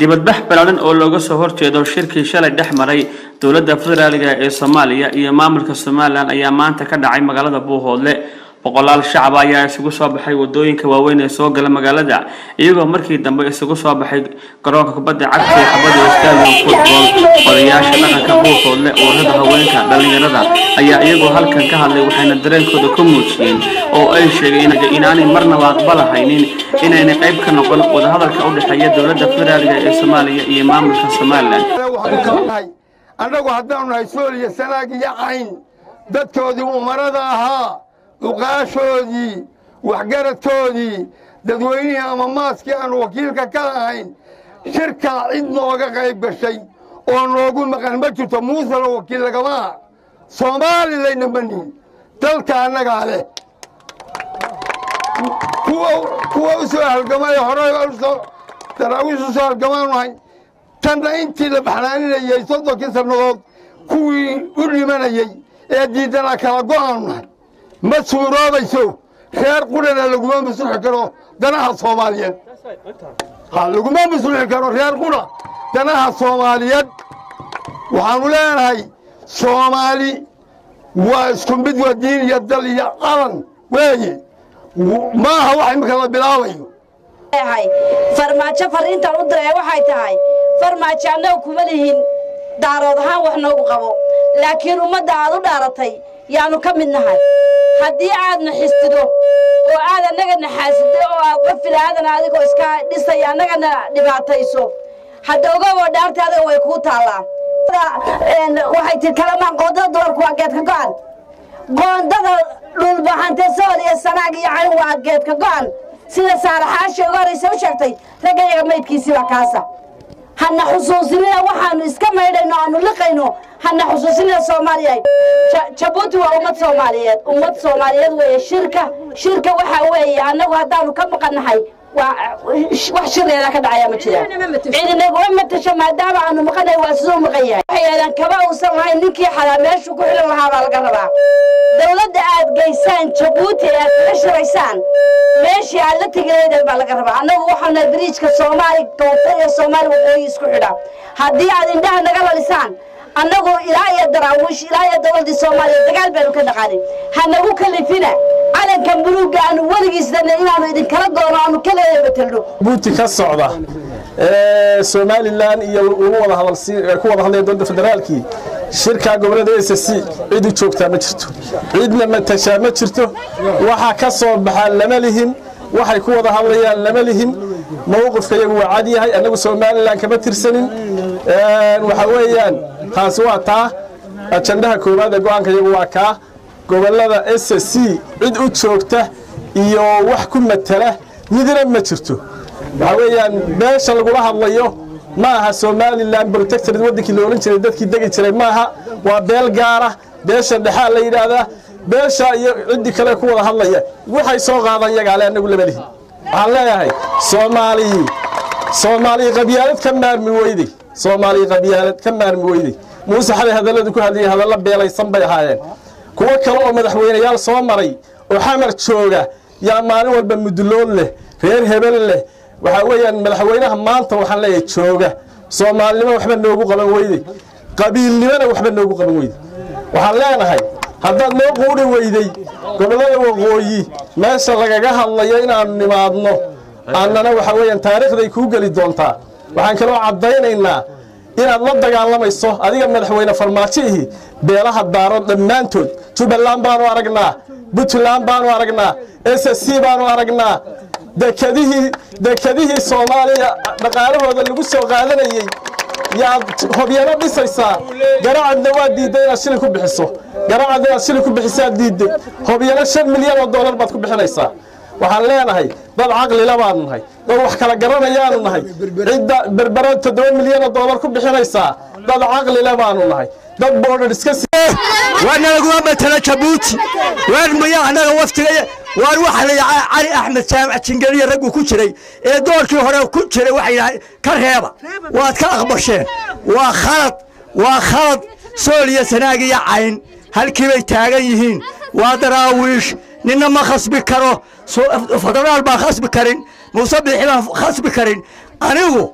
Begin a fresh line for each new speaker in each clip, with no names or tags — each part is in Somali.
dibadbax balaadan oo looga soo horjeedo shirkii shalay dhex maray dowladda federaaliga ee soomaaliya iyo maamulka somalilan ayaa maanta ka dhacay magaalada buuhoodle boqolaal shacab ayaa isugu soo baxay wadooyinka waaweyn ee soo gala magaalada iyagoo markii dambe isugu soo baxay garoonka kubadda cagta ee xabada stadium football odayaasha dhaqanka buuhoodle ururada haweenka dhalinyarada ayaa iyagoo halkan ka hadlay waxayna dareenkooda ku muujiyeen oo ay sheegeen inaanay marnaba aqbalahaynin inaynay qayb ka noqon wadahadalka u dhexeeya dowladda federaaliga ee soomaaliya iyo maamulka somalilan
annagu haddaanu nahay sooliya sanaag iyo cayn dadkoodii umarada ahaa uqaashoodii waxgaradkoodii dadweynihii ama maaskii aanu wakiilka ka lahayn shirkaa cid nooga qayb gashay oo noogu maqan ma jirto muusena wakiil lagama aha soomaalileyna ma nihin dalka annagaa leh kuwa u soo halgamay hore daraawiish u soo halgamaanu nahay tanna intii la baxnaaninayey soddonkii sannadood kuwii u dhimanayey ee diidanaa kala go'aanu nahay ma suuroobayso reer qurana laguma masluxi karo danaha soomaaliyeed laguma masluxi karo reer qura danaha soomaaliyeed waxaanu leenahay soomaali waa isku mid waa diin iyo dal iyo qalan weeye maaha wax imika la bilaabayo
farmaajo fariintan u diraya waxay tahay farmaajo annaga kuma lihin daarood ahaan wax noogu qabo laakiin ummadda aad u dhaaratay yaannu ka mid nahay haddii aadna xistido oo aad annaga naxaasido oo aad qofil aadan adigoo iska dhisay annagana dhibaatayso hadda ogagoo dhaarta adiga way kuu taallaa waxay tii kalamaan qoondada dumarku waa geedka go'an qoondada dhulbaxante sool iyo sanaag iyo cayn waa geedka go'an sida saalaxaashii uga horraysa u sheegtay raggayaga maydkiisii baa kaasa hana xusuusinina waxaanu iska maydhayno aanu liqayno hana xusuusinina soomaaliya jabuuti waa ummad soomaaliyeed ummad soomaaliyeed weeye shirka shirka waxaa weeye annagu haddaanu ka maqannahay wax shirleeda ka dhacaya ma jiraan ciidanaguma matasho maadaama aanu maqanay waa siduu maqan yahay waxay yidhahdaan kaba uusan lahayn ninkii xalaa meeshuu ku xilan lahaa baa laga rabaa dowladda aad geysaan jabuuti ee aad kaga shiraysaan meeshii aad la tegilaydeen baa laga rabaa annagu waxaanu nahay biriijka soomaali koonfur iyo soomaali waqooyi isku xidha haddii aad indhaha naga lalisaan annagu ilaa iyo daraawiish ilaa iyo dowladdii soomaaliya dagaal baynu ka dhaqaanay hanagu kalifina calankan buluugga aanu weligiisdana inaanu idinkala doono aanu kaleeda betelno
buuti ka socda somalilan iyo ugu wada ku wada hadlaya dowladda federaalkii shirka gobolada s c cid u joogtaa ma jirto cidna matashaa ma jirto waxa ka soo baxaa lama lihin waxay ku wada hadlayaan lama lihin mowqifka iyagu waa cad yahay annagu somalilan kama tirsanin waxa weeyaan taasi waa taa ajandaha koowaad ee go-aanka iyagu waa kaa gobolada s c cid u joogta iyo wax ku matala midna ma jirto waxaa weeyaan beesha lagula hadlayo ma aha somalilan protectorad waddankii la odhan jiray dadkii degi jiray maaha waa beel gaara beesha dhexaa la yidhaahdaa beesha iyo ciddii kale ku wada hadlaya waxay soo qaadaan yagaale annagu lama lihin waxaan leeyahay soomaaliyi soomaaliya qabyaalad ka maarmi weyday soomaaliya qabyaalad ka maarmi weyday muuse xalay hadalladu ku hadlayay hadallo beelaysan bay ahaayeen kuwo kale oo madaxweynayaal soo maray oo xamar jooga yaa maalin walba mudulood leh reer hebel leh waxaa weeyaan madaxweynaha maanta waxaan leeyahay jooga soomaalinimo waxba noogu qaban weyday qabiilnimona waxba noogu qaban weyday waxaan leenahay haddaad noo quuri weyday gobollada waqooyi meesha lagaga hadlayo inaannu nimaadno annana waxa weeyaan taariikhday kuu geli doontaa waxaan kaloo caddaynaynaa inaad la dagaalamayso adiga madaxweyne farmaajihii beelaha daaro dhammaantood jubbaland baanu aragnaa puntland baanu aragnaa s c baanu aragnaa dekadihii dekadihii soomaaliya dhaqaalahooda lagu soo qaadanayey yaad hobyano dhisaysaa garacadna waa diidday inaad shilin ku bixiso garacad inaad shilin ku bixisaad diidday hobyano shan milyan oo dollar baad ku bixinaysaa waxaan leenahay dad caqlila baanu nahay dad wax kala garanayaanu nahay cidda berbera toddoba milyan oo dollar ku bixinaysaa dad caqlile baanu nahay dad boodhar iska
waana laguma matala jabuuti waan maya annaga waftiga waan waxa la cali axmed jaamac jingeliya raggu ku jiray ee doorkii hore ku jiray waxay yidhahay ka reeba waad ka aqbasheen waa khalad waa khalad sool iyo sanaag iyo cayn halkii bay taagan yihiin waa daraawiish ninna ma khasbi karo federaal baan khasbi karin muuse biixi baan khasbi karin anigu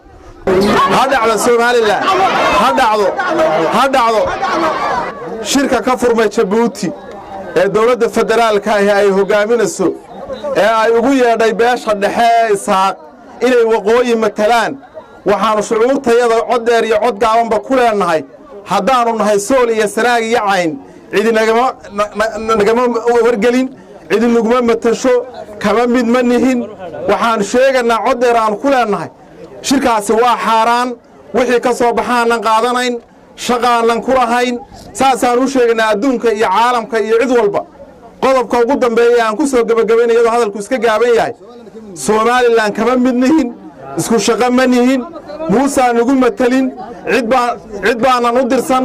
ha dhacdo somalilan ha dhacdo ha dhacdo shirka ka furmay jabuuti ee dowladda federaalka ahi ay hoggaaminayso ee ay ugu yeedhay beesha dhexe ee isaaq inay waqooyi matalaan waxaannu shucuurtayada cod dheer iyo cod gaabanba ku leennahay haddaannu nahay sool iyo sanaag iyo cayn cidi nagama wargelin cidi naguma matasho kama mid ma nihin waxaan sheegaynaa cod dheer aannu ku leennahay shirkaasi waa xaaraan wixii ka soo baxaanan qaadanayn shaqaanan ku lahayn saasaan u sheegaynaa adduunka iyo caalamka iyo cid walba qodobka ugu dambeeya aan ku soo gebagabaynay iyadoo hadalku iska gaaban yahay somalilan kama mid nihin isku shaqo ma nihin muusaan nagu matelin cid baanan u dirsan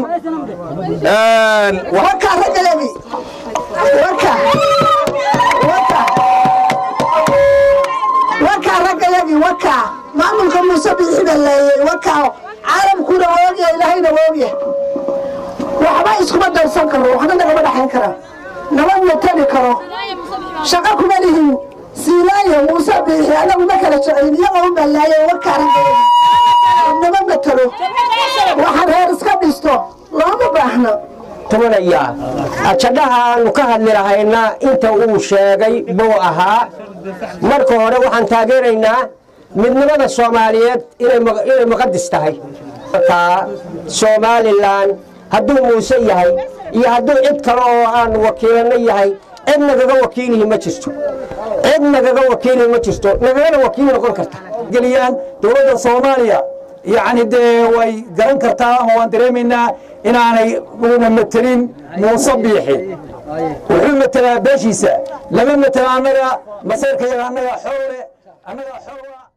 warkaa raggayagii wakaa maamulka muuse biixida leeyey wakaa caalamkuna woogya ilaahayna woogya waxba iskuma darsan karo waxna nagama dhaxayn kara nama matali karo shaqo kuma lihin siilaayo muuse biixi anagu ma kala jeclin iyagoo u ballaaya warkaa raggayagii nama matalo waxaan reer iska dhisto looma baahno
tumanayaa ajadhaha aanu ka hadli lahayna inta uu sheegay buu ahaa marka hore waxaan taageeraynaa midnimada soomaaliyeed inay muqadis tahay markaa somalilan hadduu muuse yahay iyo hadduu cid kale oo aan wakiilano yahay cid nagaga wakiilihi ma jirto cid nagaga wakiilihi ma jirto nagagana wakiil noqon karta
geliyaan dowladda soomaaliya yacni dee way garan kartaa oo waan dareemaynaa inaanay una matelin muuse biixi wuxuu matelaa beeshiisa lama matela annaga masayrka yaga annaga xowle annaga xowla